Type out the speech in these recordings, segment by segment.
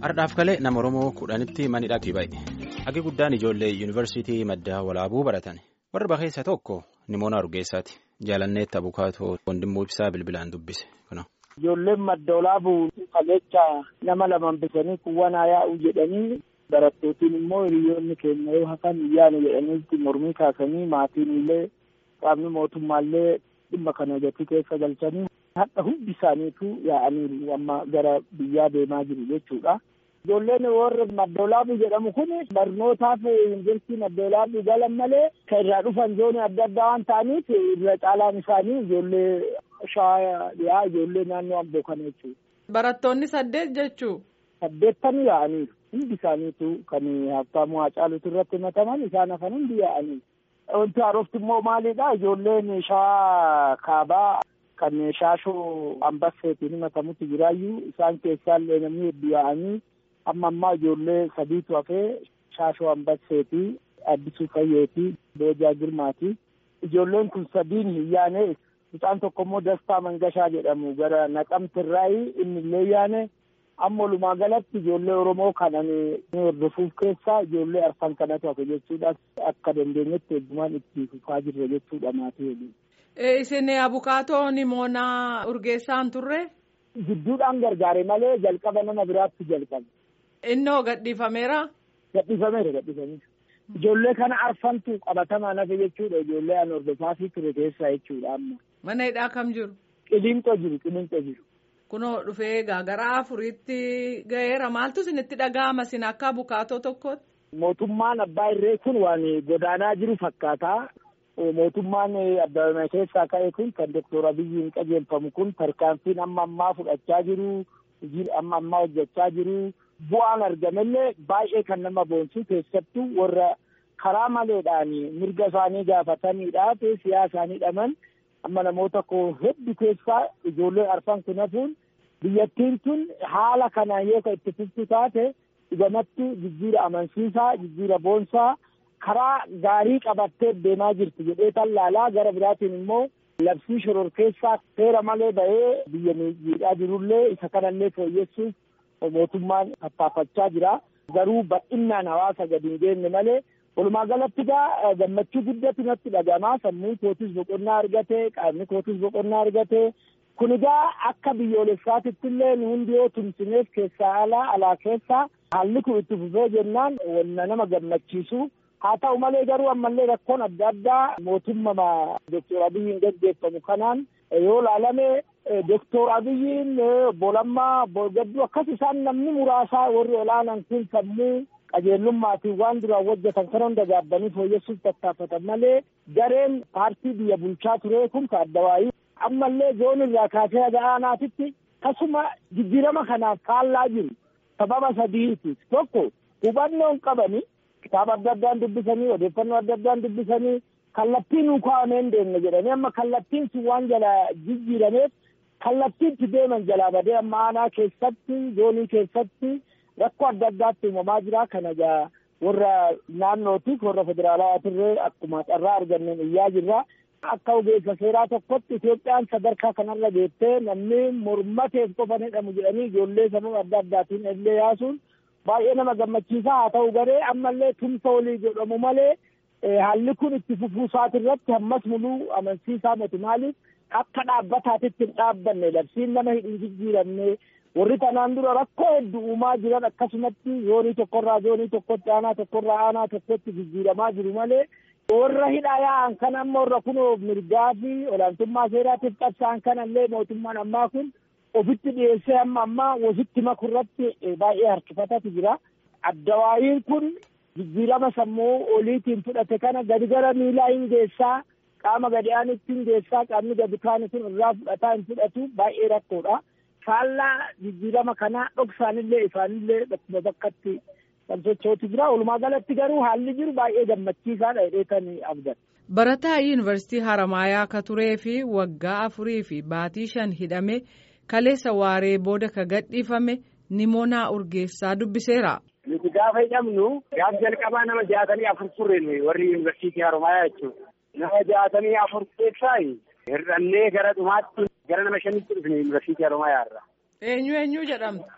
Ardhaaf kalee nama Oromoo kudhanitti manidhaatti ba'e. Hagi guddaan ijoollee yuunivarsiitii maddaa walaabuu baratan. Warra bakeessa tokko Nimoona Urgeessaati. Jaalanneetti Abukaatoo Wandimmoo Ibsaa bilbilaan dubbise. Ijoolleen madda walaabuu qajecha nama lamaan bisanii kuwwanaa yaa'u jedhanii barattootiin immoo hiriyoonni keenya yoo hafan yaanu jedhanii mormii kaasanii maatiin illee qaamni mootummaallee dhimma kana gatii keessa galchanii hadha hundi isaaniitu yaa'aniiru amma gara biyyaa deemaa jiru jechuudha. Ijoolleen warra madda walaabuu jedhamu kun barnootaaf yuunivarsiitii madda walaabuu galan malee kan irraa dhufan zoonii adda addaa waan ta'aniif irra caalaan isaanii ijoollee shawaa dhiyaa ijoollee naannoo amboo kana jechuudha. Barattoonni saddeet jechuu. Saddeettanii yaa'aniiru. Hundi isaaniitu kan Habtaamuu Hacaaluutu irratti himataman isaan hafan hundi yaa'anii. Wanti haarofti immoo maalidha ijoolleen shawaa kaabaa kan shaashoo ambasseetiin himatamutti jiraayyuu isaan keessaallee namni hedduu yaa'anii amma ammaa ijoollee sadiitu hafee shaashoo ambasseetii addisuu fayyeetii boojaa girmaati. Ijoolleen kun sadiin hin yaane mucaan tokko immoo dastaa mangashaa jedhamu gara naqamtirraayi inni illee yaane amma walumaa galatti ijoollee oromoo kanan hordofuuf keessaa ijoollee arfan kanatu hafe jechuudha akka dandeenyetti heddumaan itti fufaa jirre jechuudha maatii waliin. Isin abukaatoo Nimoonaa Urgeessaan turre? Gidduudhaan gargaare malee jalqaba nama biraatti jalqabe. Innoo gadhiifameera? Gadhiifameera gadhiifameera. Ijoollee kana arfantu qabatamaan hafe jechuudha ijoollee an hordofaa fi ture keessaa jechuudha amma. Mana hidhaa kam jiru? Qilinxoo jiru qilinxoo jiru. Kunoo dhufee gara afuriitti ga'eera maaltu isinitti dhaga'ama isin akka abukaatoo tokkotti? Mootummaan abbaa irree kun waan godaanaa jiru fakkaata. Mootummaan abbaa keessaa ka'e kun kan Doktor Abiyyiin qajeelfamu kun tarkaanfiin amma ammaa fudhachaa jiru. Hojii amma ammaa hojjechaa jiru. Bu'aan argamellee baay'ee kan nama boonsu keessattuu warra karaa maleedhaan mirga isaanii gaafataniidha siyaasaanii dhaman amma namoota koo hedduu keessaa ijoollee arfan kun hafuun biyyattiin tun haala kanaan yoo itti fuftu taate dhugumatti jijjiira amansiisaa jijjiira boonsaa karaa gaarii qabattee deemaa jirti jedhee tallaalaa gara biraatiin immoo labsii shororkeessaa seera malee bahee biyya miidhaa jirullee isa kanallee fooyyessuuf mootummaan tattaafachaa jira garuu bal'inaan hawaasa gadi hin geenye malee walumaa galatti gaa gammachuu guddatu natti dhagamaa sammuun kootis boqonnaa argate qaamni kootis boqonnaa argate kun egaa akka biyyoolessaatitti illee nu hundi yoo tumsineef keessaa alaa alaa keessaa haalli kun itti fufee jennaan wanna nama gammachiisu haa ta'u malee garuu ammallee rakkoon adda addaa mootummaa Doktor Abiyyiin gaggeeffamu kanaan yoo ilaalame Doktor Abiyyiin bolammaa gadduu akkas isaan namni muraasaa warri olaanan kun sammuu qajeellummaatiin waan duraan hojjetan kan hunda gaabbanii fooyyessuuf tattaafatan malee gareen paartii biyya bulchaa ture kun ka addawaayii ammallee zoon irraa kaasee haga aanaatitti tasuma jijjiirama kanaaf faallaa jiru sababa sadiiti tokko hubannoon qabani kitaaba adda addaan dubbisanii odeeffannoo adda addaan dubbisanii kallattiin nu kaa'amee hin deemne jedhanii amma kallattiin sun waan jala jijjiirameef kallattiitti deeman jalaa badee amma aanaa keessatti zoonii keessatti rakkoo adda addaatti uumamaa jira kana egaa warra naannootiif warra federaalaatirree akkuma carraa arganneen iyyaa jirra. Akka ogeessa seeraa tokkotti Itoophiyaan sadarkaa kanarra geettee namni mormateef qofa jedhamu jedhanii ijoollee sababa adda addaatiin illee yaasuun baay'ee nama gammachiisaa haa ta'u garee ammallee tumsa olii jedhamu malee haalli kun itti fufuu isaatirratti hammas muluu amansiisaa miti maaliif akka dhaabbataatitti hin dhaabbanne labsiin nama hin jijjiiramne warri kanaan dura rakkoo hedduu uumaa jiran akkasumatti zoonii tokkorraa zoonii tokkotti aanaa tokkorraa aanaa tokkotti jijjiiramaa jiru malee warra hidhaa yaa'an kan amma warra kunoo mirgaa fi olaantummaa seeraatiif qabsa'an kanallee mootummaan ammaa kun ofitti dhiyeessee amma ammaa wasitti makurratti baay'ee harkifatatu jira. Addawaayiin kun jijjiirama sammuu oliitiin fudhate kana gadi gara miilaa hin geessaa qaama gadi aanitti hin geessaa qaamni gadi kaani kun irraa fudhataa hin fudhatu baay'ee rakkoodha. faallaa jijjiirama kanaa dhoksaanillee isaanillee bakkuma bakkatti kan sochootu jira walumaa galatti garuu haalli jiru baay'ee gammachiisaadha jedheetanii abdan. Barataa yuunivarsiitii Haramaayaa akka turee fi waggaa afurii fi baatii shan hidhame kaleessa waaree booda ka gadhiifame Nimoonaa Urgeessaa dubbiseera. Nuti gaafa hidhamnu gaaf jalqabaa nama jaatamii afur turre warri yuunivarsiitii Haramaayaa jechuudha. Nama jaatamii afur keessaa hir'annee gara dhumaatti gara nama shanitti dhufne yuunivarsiitii Haramaayaa irraa. Eenyu eenyu jedhamtu?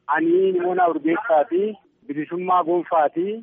Ani Nimoonaa Urgeessaati. Bilisummaa Gonfaati.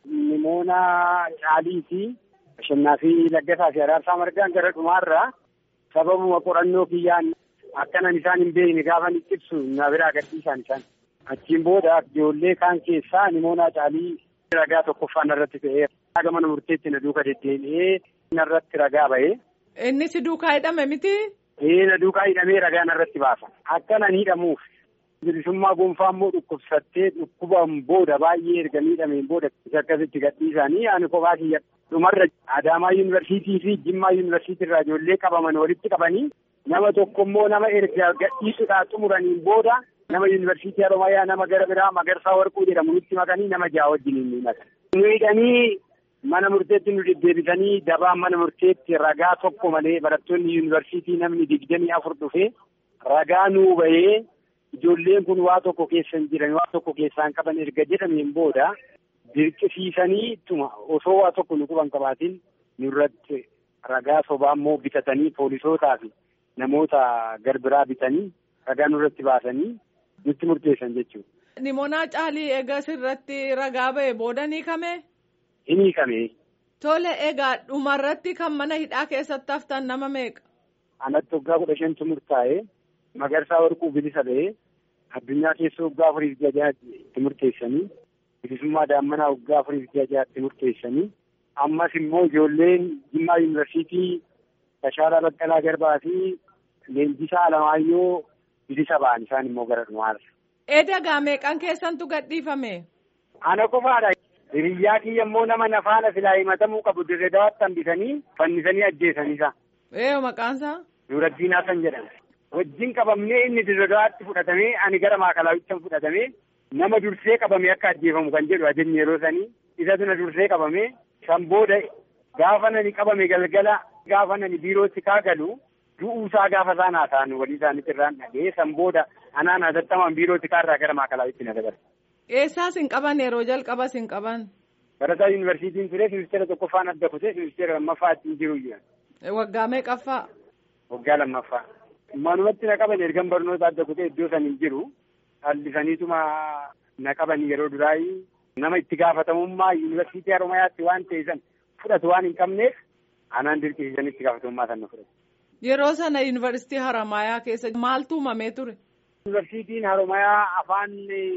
Nimoonaa Caaliiti. Bashannaa fi Laggasaa fi Araarsaa Margaan gara dhumaarraa sababuma qorannoo kiyyaan akkanan isaan hin beekne gaafa ni ibsu na biraa gadhiisan isaan. Achiin booda ijoollee kaan keessaa Nimoonaa Caalii ragaa tokkoffaa narratti ta'ee raga mana murteetti na duuka deddeebi'ee narratti ragaa ba'ee. Inni si duukaa hidhame miti? Ee na duukaa hidhamee ragaa narratti baasa. Akkanan hidhamuuf bilisummaa gonfaa immoo dhukkubsattee dhukkubaan booda baay'ee erga miidhameen booda isa akkasitti gadhiisanii ani kophaa kiyya dhumarra Adaamaa yuunivarsiitii fi Jimmaa yuunivarsiitii irraa ijoollee qabaman walitti qabanii nama tokko immoo nama erga gadhiisuudhaa xumuraniin booda nama yuunivarsiitii Haroomayaa nama gara biraa Magarsaa Warquu jedhamu nutti makanii nama ja'a wajjin ni makan. Nu hidhanii mana murteetti nu deddeebisanii dabaan mana murteetti ragaa tokko malee barattoonni yuunivarsiitii namni digdamii afur dhufee ragaa nuu bahee ijoolleen kun waa tokko keessa hin jiran waa tokko keessaan qaban erga jedhameen booda dirqisiisanii ittuma osoo waa tokko nu quban qabaatiin nurratti ragaa sobaa immoo bitatanii poolisootaa fi namoota garbiraa bitanii ragaa nurratti baasanii nutti murteessan jechuudha. Nimoonaa caalii egaa sirratti ragaa ba'e booda ni hiikame? Hin hiikame. Tole egaa dhumarratti kan mana hidhaa keessatti haftan nama meeqa? Anatti waggaa kudha shantu murtaa'e magarsaa warquu bilisa ba'ee addunyaa keessa waggaa afurii fi itti murteessanii bilisummaa daammanaa waggaa afurii fi itti murteessanii ammas immoo ijoolleen Jimmaa yuunivarsiitii Tashaalaa Baqqalaa Garbaa fi Leenjisaa Alamaayyoo bilisa ba'an isaan immoo gara dhumaarra. Eedagaa meeqan keessantu gadhiifame? Ana qofaadha. Hiriyyaa kiyya immoo nama nafaana silaa himatamuu qabu dirree dawaatti hambisanii fannisanii ajjeesaniisa. Ee maqaansaa? Nuraddiinaa kan jedhama. Wajjin qabamnee inni dirree dawaatti fudhatamee ani gara maakalaawichaan fudhatamee nama dursee qabamee akka ajjeefamu kan jedhu ajajni yeroo sanii isatu na dursee qabamee san booda gaafa nani qabame galgala gaafa nani biirootti kaagalu du'uusaa gaafa isaan haasa'an walii isaaniitti irraan dhagee san booda anaan hatattamaan biirootti kaarraa gara maakalaawitti na dabarse. Eessaas hin qaban yeroo jalqabas hin qaban. Barataa yuunivarsiitiin ture ministeera tokkoffaan adda kutee ministeera lammaffaa ittiin jiru jiran. Waggaa meeqaffaa? Waggaa lammaffaa. Manumatti na qaban ergan barnoota adda kutee iddoo san hin jiru. Hallisaniituma na qaban yeroo duraayi nama itti gaafatamummaa yuunivarsiitii Haromayaatti waan ta'e san fudhatu waan hin qabneef anaan dirqisiisan itti gaafatamummaa san na fudhatu. Yeroo sana yuunivarsiitii Haromayaa keessa maaltu uumamee ture? Yuunivarsiitiin Haromayaa afaan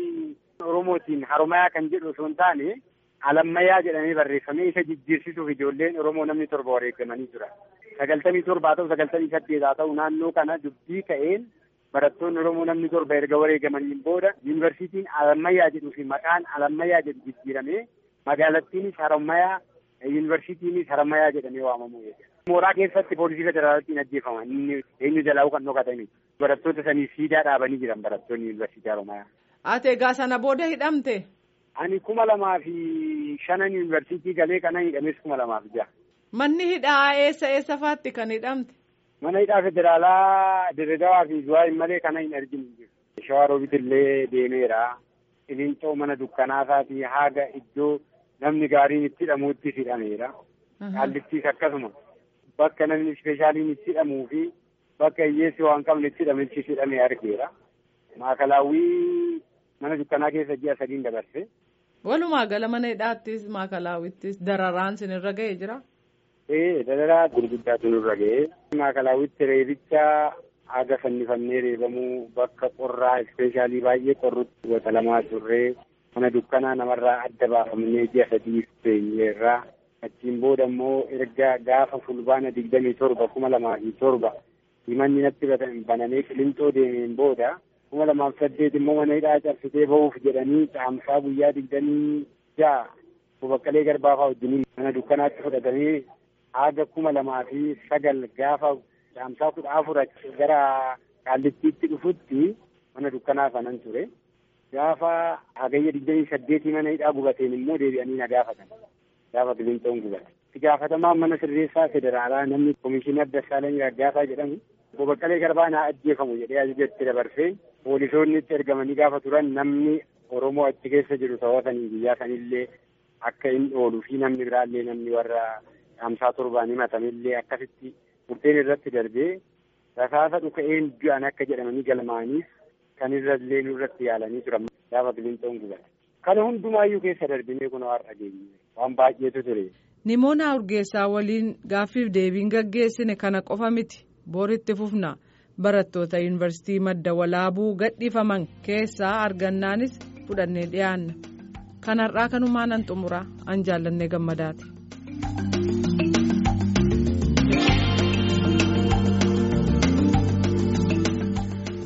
Oromootiin Haromayaa kan jedhu osoo hin taane Alammayyaa jedhamee barreeffamee isa jijjiirsisuuf ijoolleen Oromoo namni torba wareegamanii jira. Sagaltamii torba haa ta'u sagaltamii saddeet haa ta'u naannoo kana dubbii ka'een barattoonni Oromoo namni torba erga wareegamaniin booda yuunivarsiitiin Alammayyaa jedhuu fi maqaan Alammayyaa jedhu jijjiiramee magaalattiinis Harammayyaa yuunivarsiitiinis Harammayyaa jedhamee waamamuu jechuudha. Mooraa keessatti poolisii federaalaatiin ajjeefaman inni eenyu jalaa kan dhokatanii barattoota sanii siidaa dhaabanii jiran barattoonni yuunivarsiitii Harammayyaa. Ati egaa sana booda hidhamte? Ani kuma lamaa fi shanan yuunivarsiitii galee kanan hidhames kuma lamaa fi jaha. Manni hidhaa eessa eessa faatti kan hidhamte? Mana hidhaa federaalaa Dirredawaa fi Zuwaayii malee kana hin arginu jiru. Shawaa Roobit illee deemeera. Ilincoo mana dukkanaasaati haga iddoo namni gaariin itti hidhamuutti hidhameera. Qaallittiis akkasuma bakka namni ispeeshaaliin itti hidhamuu fi bakka hiyyeessi waan qabne itti hidhametti hidhamee argeera. Maakalaawwii mana dukkanaa keessa ji'a sadiin dabarse. Walumaa gala mana hidhaattis maakalaawwittis dararaan sinirra ga'ee jira. Ee dararaa gurguddaatu nurra ga'ee. Maakalaawwitti reebicha haga fannifamnee reebamuu bakka qorraa ispeeshaalii baay'ee qorrutti wata lamaa turree mana dukkanaa namarraa adda baafamnee ji'a sadii teenyeerraa achiin booda immoo erga gaafa fulbaana digdamii torba kuma lamaa fi torba himanni natti banamee qilintoo deemeen booda kuma lamaaf saddeet immoo mana hidhaa cabsitee ba'uuf jedhanii caamsaa guyyaa digdamii ja'a bobaqqalee garbaafaa wajjiniin mana dukkanaatti fudhatamee haga kuma lamaa fi sagal gaafa caamsaa kudha afur gara qaallittiitti dhufutti mana dukkanaa kanan ture. Gaafa hagayya digdamii saddeetii mana hidhaa gubateen immoo deebi'anii na gaafatan. Gaafa qilinxoon gubate. Itti gaafatamaan mana sirreessaa federaalaa namni komishinar Dassaalany Raggaasaa jedhamu bobaqqalee garbaa naa ajjeefamu jedhee ajajatti dabarsee poolisoonni itti ergamanii gaafa turan namni Oromoo achi keessa jiru ta'ootanii biyyaa sanillee akka inni ooluu fi namni biraallee namni warra caamsaa torbaan himatamillee akkasitti murteen irratti darbee rasaasa dhuka'een du'an akka jedhamanii galmaaniif kan irrallee nurratti yaalanii turan. gaafa qilinxoon gubate. Kana hundumaayyuu keessa darbinee kun har'a geenye waan baay'eetu ture. Nimoonaa Urgeessaa waliin gaaffiif deebiin gaggeessine kana qofa miti boritti fufna barattoota yuunivarsiitii madda walaabuu gadhiifaman keessaa argannaanis fudhannee dhiyaanna kanarraa kanumaan an xumura an jaallannee gammadaati.